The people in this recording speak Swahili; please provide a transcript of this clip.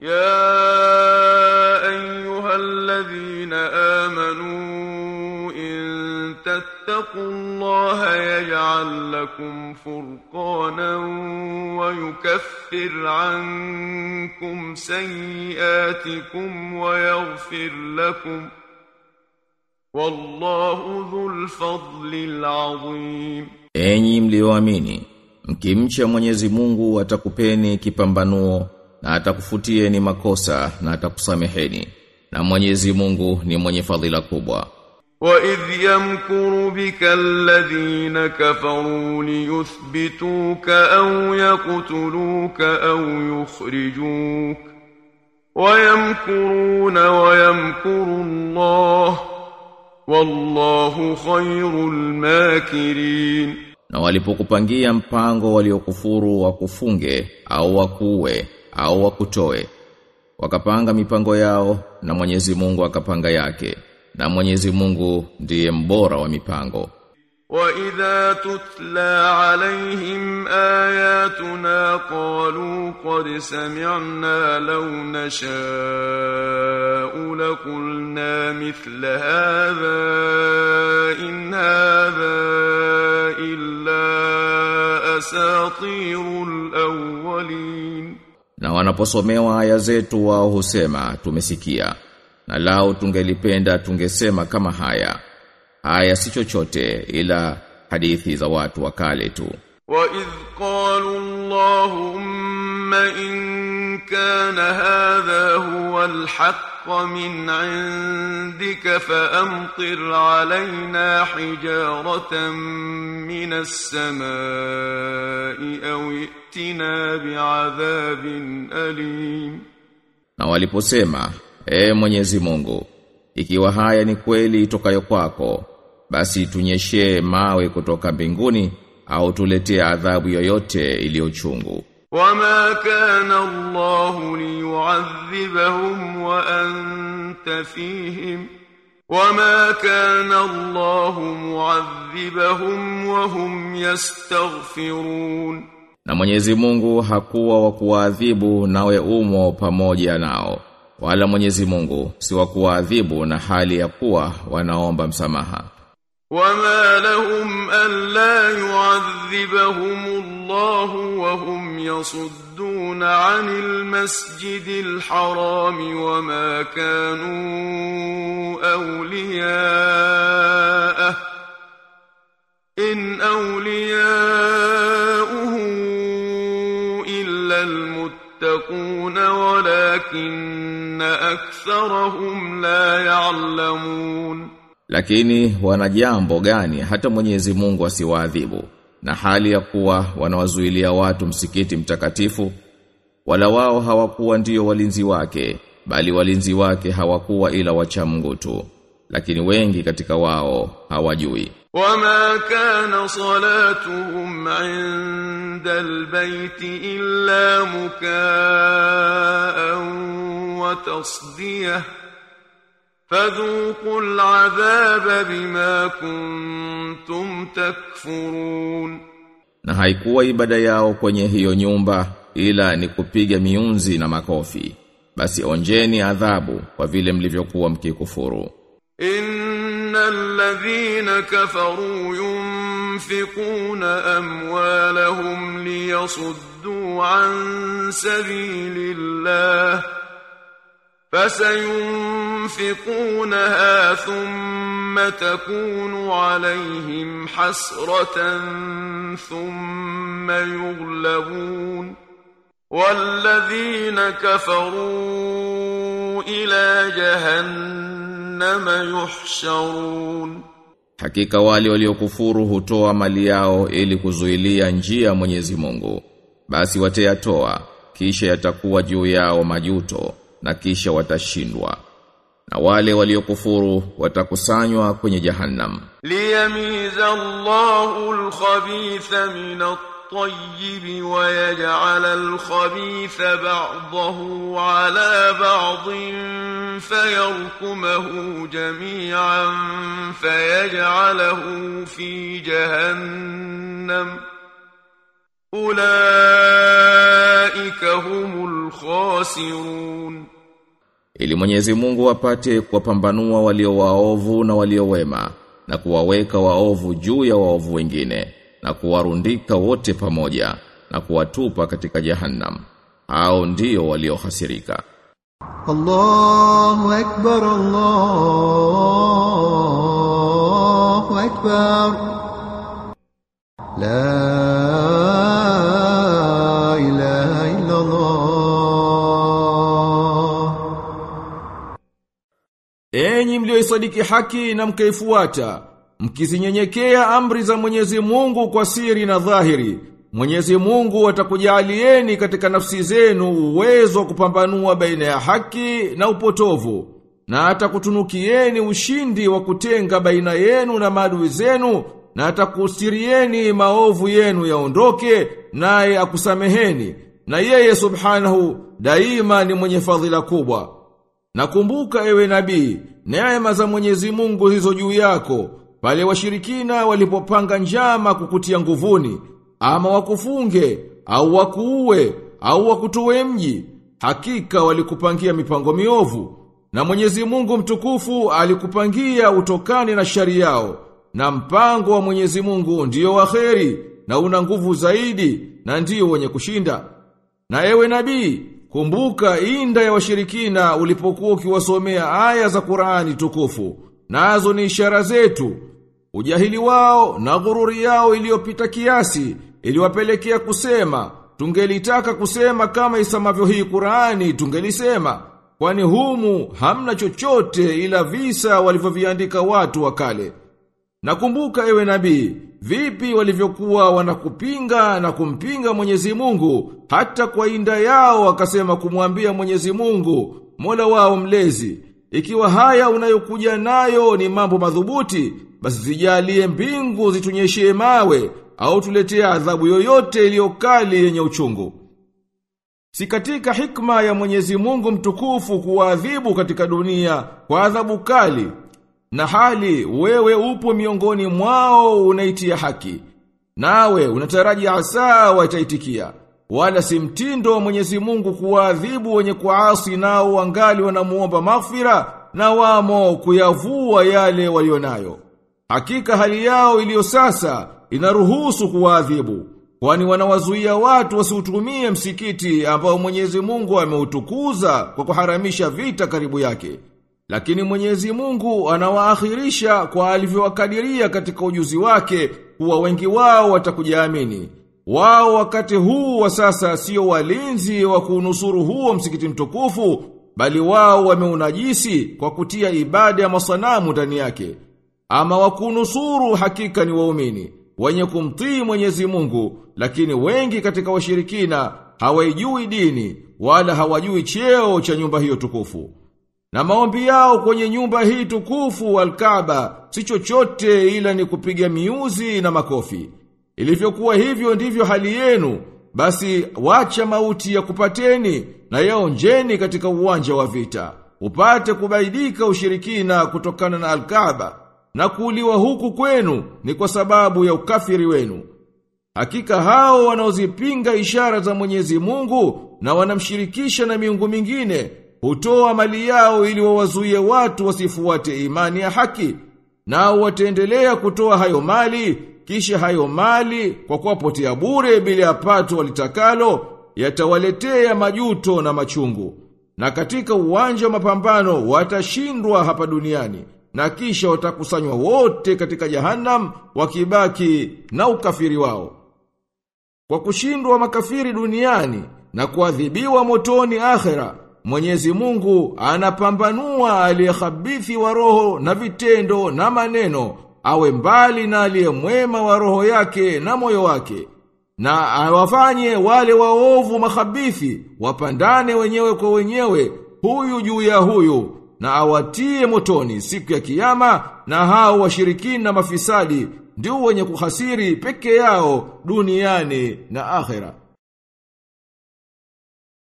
يا أيها الذين آمنوا إن تتقوا الله يجعل لكم فرقانا ويكفر عنكم سيئاتكم ويغفر لكم والله ذو الفضل العظيم Enyi mlioamini, mkimcha Mwenyezi Mungu atakupeni kipambanuo na atakufutieni makosa na atakusameheni. Na Mwenyezi Mungu ni mwenye fadhila kubwa. وإذ يمكر بك الذين كفروا ليثبتوك أو يقتلوك أو يخرجوك ويمكرون ويمكر الله والله خير الماكرين Na walipokupangia mpango waliokufuru wakufunge au wakuue au wakutoe wakapanga mipango yao na Mwenyezi Mungu akapanga yake na Mwenyezi Mungu ndiye mbora wa mipango وإذا تتلى عليهم آياتنا قالوا قد سمعنا لو نشاء لقلنا مثل هذا إن هذا إلا أساطير الأولين Na wanaposomewa aya zetu wao husema tumesikia na lao tungelipenda tungesema kama haya haya si chochote ila hadithi za watu wa kale tu وإذ قالوا اللهم إن كان هذا هو الحق من عندك فأمطر علينا حجارة من السماء أو ائتنا بعذاب أليم na waliposema e Mwenyezi Mungu ikiwa haya ni kweli itokayo kwako basi tunyeshee mawe kutoka mbinguni au tuletee adhabu yoyote iliyochungu وما كان الله ليعذبهم وأنت فيهم وما كان الله معذبهم وهم يستغفرون Na Mwenyezi Mungu hakuwa wa kuwaadhibu nawe umo pamoja nao wala Mwenyezi Mungu si wa kuwaadhibu na hali ya kuwa wanaomba msamaha وما لهم ألا يعذبهم الله وهم يصدون عن المسجد الحرام وما كانوا أولياءه إن أولياؤه إلا المتقون ولكن أكثرهم لا يعلمون lakini wana jambo gani hata Mwenyezi Mungu asiwaadhibu na hali ya kuwa wanawazuilia watu msikiti mtakatifu wala wao hawakuwa ndiyo walinzi wake bali walinzi wake hawakuwa ila wacha Mungu tu lakini wengi katika wao hawajui وما كان صلاتهم عند البيت إلا مكاء وتصديه فذوقوا العذاب بما كنتم تكفرون na haikuwa ibada yao kwenye hiyo nyumba ila ni kupiga miunzi na makofi basi onjeni adhabu kwa vile mlivyokuwa mkikufuru إن الذين كفروا ينفقون أموالهم ليصدوا عن سبيل الله فسينفقونها ثم تكون عليهم حسرة ثم يغلبون والذين كفروا إلى جهنم يحشرون Hakika wale waliokufuru hutoa mali yao ili kuzuilia njia ya Mwenyezi Mungu. Basi watayatoa kisha yatakuwa juu yao majuto na kisha watashindwa. Na wale waliokufuru watakusanywa kwenye Jahannam. ليميز الله الخبيث من الطيب ويجعل الخبيث بعضه على بعض فيركمه جميعا فيجعله في جهنم ulaika humul khasirun ili Mwenyezi Mungu apate kuwapambanua walio waovu na walio wema na kuwaweka waovu juu ya waovu wengine na kuwarundika wote pamoja na kuwatupa katika jahannam hao ndio waliohasirika الله أكبر الله أكبر لا إله إلا الله Enyi mlioisadiki haki na mkaifuata, mkizinyenyekea amri za Mwenyezi Mungu kwa siri na dhahiri, Mwenyezi Mungu atakujalieni katika nafsi zenu uwezo wa kupambanua baina ya haki na upotovu, na atakutunukieni ushindi wa kutenga baina yenu na maadui zenu, na atakustirieni maovu yenu yaondoke, naye akusameheni, na yeye subhanahu daima ni mwenye fadhila kubwa. Nakumbuka ewe nabii, neema za Mwenyezi Mungu hizo juu yako, pale washirikina walipopanga njama kukutia nguvuni, ama wakufunge, au wakuue, au wakutoe mji, hakika walikupangia mipango miovu. Na Mwenyezi Mungu mtukufu alikupangia utokane na shari yao, na mpango wa Mwenyezi Mungu ndiyo waheri, na una nguvu zaidi, na ndiyo wenye kushinda. Na ewe nabii, kumbuka inda ya washirikina ulipokuwa ukiwasomea aya za Qur'ani tukufu. Nazo ni ishara zetu. Ujahili wao na ghururi yao iliyopita kiasi iliwapelekea kusema, tungelitaka kusema kama isamavyo hii Qur'ani tungelisema, kwani humu hamna chochote ila visa walivyoviandika watu wa kale. Nakumbuka ewe nabii, vipi walivyokuwa wanakupinga na kumpinga Mwenyezi Mungu, hata kwa inda yao wakasema kumwambia Mwenyezi Mungu, Mola wao mlezi, ikiwa haya unayokuja nayo ni mambo madhubuti, basi zijalie mbingu zitunyeshie mawe au tuletee adhabu yoyote iliyokali yenye uchungu. Si katika hikma ya Mwenyezi Mungu mtukufu kuwaadhibu katika dunia kwa adhabu kali na hali wewe upo miongoni mwao unaitia haki. Nawe unataraji asa wataitikia. Wala si mtindo wa Mwenyezi Mungu kuwaadhibu wenye kuasi nao wangali wanamuomba maghfira na wamo kuyavua yale walionayo. Hakika hali yao iliyo sasa inaruhusu kuwaadhibu. Kwani wanawazuia watu wasiutumie msikiti ambao Mwenyezi Mungu ameutukuza kwa kuharamisha vita karibu yake. Lakini Mwenyezi Mungu anawaakhirisha kwa alivyowakadiria katika ujuzi wake kuwa wengi wao watakujaamini. Wao wakati huu wa sasa sio walinzi wa kuunusuru huo msikiti mtukufu, bali wao wameunajisi kwa kutia ibada ya masanamu ndani yake. Ama wakunusuru hakika ni waumini, wenye kumtii Mwenyezi Mungu, lakini wengi katika washirikina hawaijui dini wala hawajui cheo cha nyumba hiyo tukufu. Na maombi yao kwenye nyumba hii tukufu al-Kaaba si chochote ila ni kupiga miuzi na makofi. Ilivyokuwa hivyo ndivyo hali yenu, basi wacha mauti ya kupateni na yaonjeni katika uwanja wa vita. Upate kubaidika ushirikina kutokana na al-Kaaba na kuuliwa huku kwenu ni kwa sababu ya ukafiri wenu. Hakika hao wanaozipinga ishara za Mwenyezi Mungu na wanamshirikisha na miungu mingine hutoa mali yao ili wawazuie watu wasifuate imani ya haki nao wataendelea kutoa hayo mali kisha hayo mali kwa kuwapotea bure bila ya pato walitakalo yatawaletea majuto na machungu na katika uwanja wa mapambano watashindwa hapa duniani na kisha watakusanywa wote katika jahannam wakibaki na ukafiri wao kwa kushindwa makafiri duniani na kuadhibiwa motoni akhera Mwenyezi Mungu anapambanua aliyehabithi wa roho na vitendo na maneno awe mbali na aliyemwema wa roho yake na moyo wake na awafanye wale waovu mahabithi wapandane wenyewe kwa wenyewe huyu juu ya huyu na awatie motoni siku ya kiyama na hao washirikina mafisadi ndio wenye kuhasiri peke yao duniani na akhera